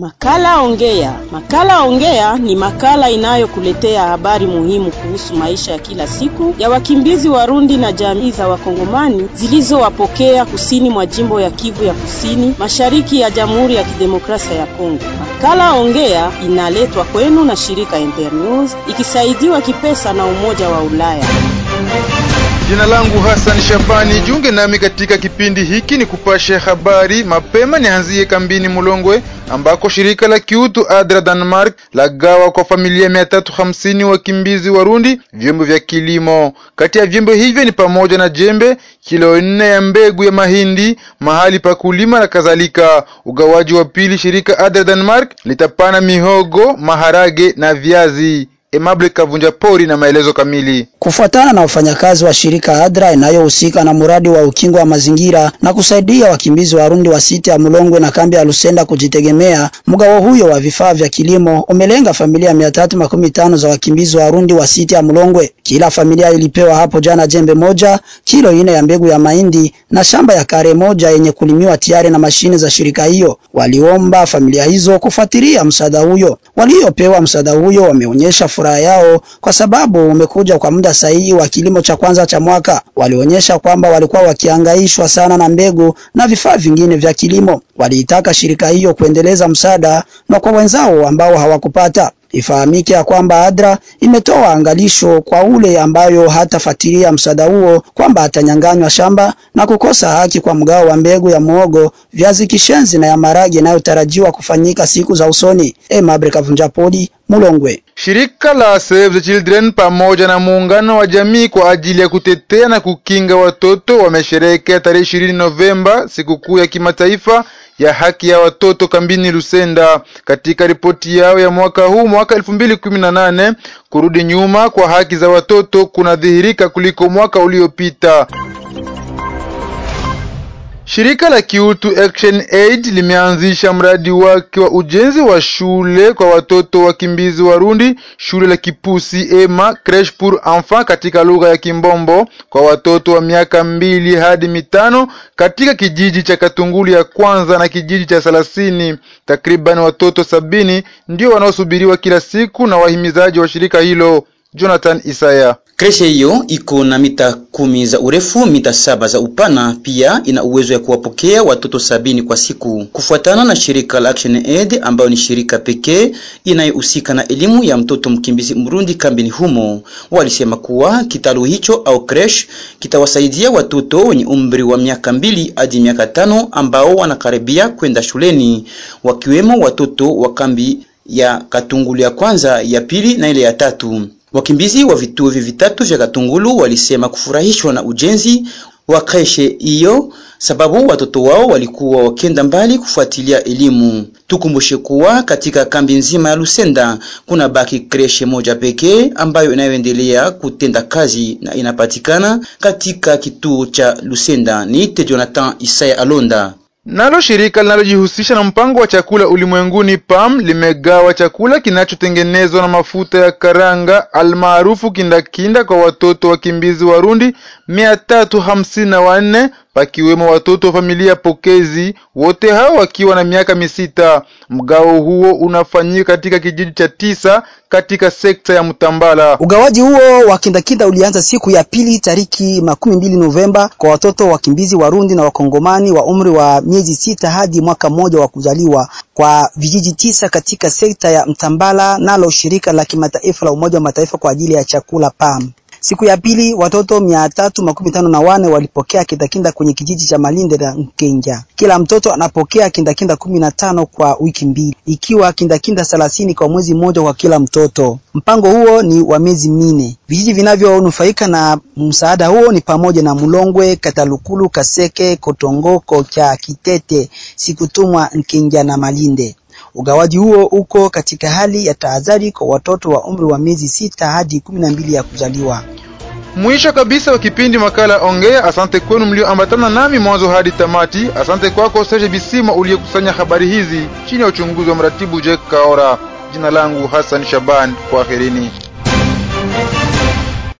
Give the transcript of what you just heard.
Makala Ongea. Makala Ongea ni makala inayokuletea habari muhimu kuhusu maisha ya kila siku ya wakimbizi Warundi na jamii za Wakongomani zilizowapokea kusini mwa jimbo ya Kivu ya Kusini, mashariki ya Jamhuri ya Kidemokrasia ya Kongo. Makala Ongea inaletwa kwenu na shirika Internews ikisaidiwa kipesa na Umoja wa Ulaya. Jina langu Hassan Shabani, junge nami katika kipindi hiki ni kupasha habari mapema. Nianzie kambini Mulongwe ambako shirika la kiutu ADRA Denmark lagawa kwa familia mia tatu hamsini wakimbizi Warundi vyombo vya kilimo. Kati ya vyombo hivyo ni pamoja na jembe, kilo nne ya mbegu ya mahindi, mahali pa kulima na kadhalika. Ugawaji wa pili, shirika ADRA Denmark litapana mihogo, maharage na viazi. Emable Kavunja Pori na maelezo kamili. Kufuatana na wafanyakazi wa shirika ADRA inayohusika na mradi wa ukingo wa mazingira na kusaidia wakimbizi Warundi wa siti ya Mulongwe na kambi ya Lusenda kujitegemea, mgao huyo wa vifaa vya kilimo umelenga familia mia tatu makumi tano za wakimbizi Warundi wa siti ya Mulongwe. Kila familia ilipewa hapo jana jembe moja, kilo ine ya mbegu ya mahindi na shamba ya kare moja yenye kulimiwa tayari na mashine za shirika hiyo. Waliomba familia hizo kufuatilia msaada huyo. Waliopewa msaada huyo wameonyesha furaha yao kwa sababu umekuja kwa muda sahihi wa kilimo cha kwanza cha mwaka. Walionyesha kwamba walikuwa wakihangaishwa sana na mbegu na vifaa vingine vya kilimo. Waliitaka shirika hiyo kuendeleza msaada na kwa wenzao ambao hawakupata. Ifahamike ya kwamba ADRA imetoa angalisho kwa ule ambayo hatafuatilia msaada huo kwamba atanyang'anywa shamba na kukosa haki kwa mgao wa mbegu ya muogo, viazi kishenzi na ya maragi inayotarajiwa kufanyika siku za usoni. Emabre Kavunjapoli, Mulongwe. Shirika la Save the Children pamoja na muungano wa jamii kwa ajili ya kutetea na kukinga watoto wamesherehekea tarehe ishirini Novemba sikukuu ya kimataifa ya haki ya watoto kambini Lusenda. Katika ripoti yao ya mwaka huu mwaka elfu mbili kumi na nane, kurudi nyuma kwa haki za watoto kunadhihirika kuliko mwaka uliopita. Shirika la kiutu Action Aid limeanzisha mradi wake wa ujenzi wa shule kwa watoto wakimbizi Warundi, shule la Kipusi Ema Creche pour Enfants katika lugha ya Kimbombo kwa watoto wa miaka mbili hadi mitano katika kijiji cha Katungulu ya kwanza na kijiji cha Salasini. Takriban watoto sabini ndio wanaosubiriwa kila siku na wahimizaji wa shirika hilo. Jonathan Isaya. Kreshe hiyo iko na mita kumi za urefu, mita saba za upana. Pia ina uwezo ya kuwapokea watoto sabini kwa siku, kufuatana na shirika la Action Aid ambayo ni shirika pekee inayohusika na elimu ya mtoto mkimbizi Mrundi kambini humo. Walisema kuwa kitalu hicho au creche kitawasaidia watoto wenye umri wa miaka mbili hadi miaka tano ambao wanakaribia kwenda shuleni, wakiwemo watoto wa kambi ya Katungulu ya kwanza, ya pili na ile ya tatu. Wakimbizi wa vituo hivi vitatu vya Katungulu walisema kufurahishwa na ujenzi wa kreshe hiyo, sababu watoto wao walikuwa wakenda mbali kufuatilia elimu. Tukumbushe kuwa katika kambi nzima ya Lusenda kuna baki kreshe moja pekee ambayo inayoendelea kutenda kazi na inapatikana katika kituo cha Lusenda. Niite Jonathan Isaya Alonda. Nalo shirika linalojihusisha na mpango wa chakula ulimwenguni PAM limegawa chakula kinachotengenezwa na mafuta ya karanga almaarufu kindakinda kwa watoto wakimbizi Warundi mia tatu hamsini na wanne pakiwemo watoto wa familia pokezi, wote hao wakiwa na miaka misita. Mgao huo unafanyika katika kijiji cha tisa katika sekta ya Mtambala. Ugawaji huo wa kindakinda ulianza siku ya pili tariki makumi mbili Novemba kwa watoto wakimbizi Warundi na Wakongomani wa umri wa miezi sita hadi mwaka mmoja wa kuzaliwa kwa vijiji tisa katika sekta ya Mtambala, nalo shirika la kimataifa la Umoja wa Mataifa kwa ajili ya chakula PAM. Siku ya pili watoto mia tatu makumi tano na wane walipokea kindakinda kwenye kijiji cha Malinde na Nkenja. Kila mtoto anapokea kindakinda kumi na tano kwa wiki mbili, ikiwa kindakinda thelathini kwa mwezi mmoja kwa kila mtoto. Mpango huo ni wa miezi minne. Vijiji vinavyonufaika na msaada huo ni pamoja na Mulongwe, Katalukulu, Kaseke, Kotongoko cha Kitete, Sikutumwa, Nkenja na Malinde. Ugawaji huo uko katika hali ya tahadhari kwa watoto wa umri wa miezi sita hadi kumi na mbili ya kuzaliwa. Mwisho kabisa wa kipindi makala Ongea. Asante kwenu mlioambatana nami mwanzo hadi tamati. Asante kwako Serge Bisima uliyekusanya habari hizi chini ya uchunguzi wa mratibu Jack Kaora. Jina langu Hassan Shaban, kwaherini.